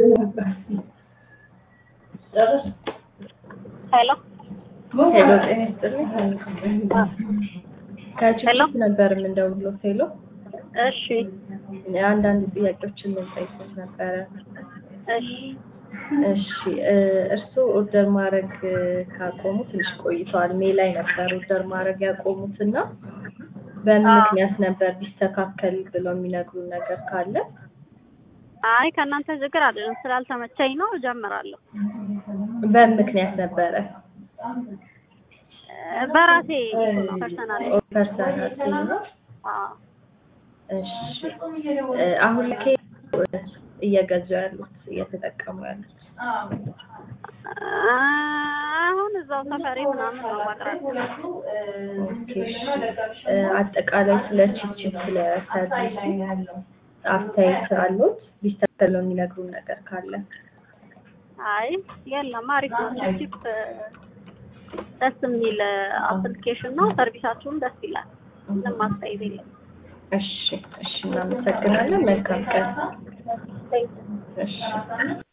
ሄሎ ሄሎ ጤና ይስጥልኝ። ከችግር ነበር የምንደውለው። ሄሎ እሺ አንዳንድ ጥያቄዎችን ልንጠይቅዎት ነበረ። እሺ እሺ እርስዎ ኦርደር ማድረግ ካቆሙ ትንሽ ቆይተዋል። ሜይ ላይ ነበር ኦርደር ማድረግ ያቆሙት እና በምን አዎ። ምክንያት ነበር ቢስተካከል ብለው የሚነግሩን ነገር ካለ? አይ ከእናንተ ችግር አይደለም ስላልተመቸኝ ነው እጀምራለሁ በምን ምክንያት ነበረ? እ በራሴ ፐርሰናል ፐርሰናል ነው። እሺ እ አሁን ላይ እየገዙ ያሉት እየተጠቀሙ ያሉት አሁን እዛው ሰፈሬ ምናምን ነው ማቅረብ ኦኬ እሺ እ አጠቃላይ ስለ ቺፕቺፕ ስለ ሰርቪስ አስተያየት አሉት? ቢስተካከል ነው የሚነግሩን ነገር ካለ? አይ የለም አሪፍ ነው ቺፕ ደስ የሚል አፕሊኬሽን ነው ሰርቪሳችሁም ደስ ይላል ምንም አስተያየት የለም እሺ እሺ እናመሰግናለን። መልካም ቀን። እሺ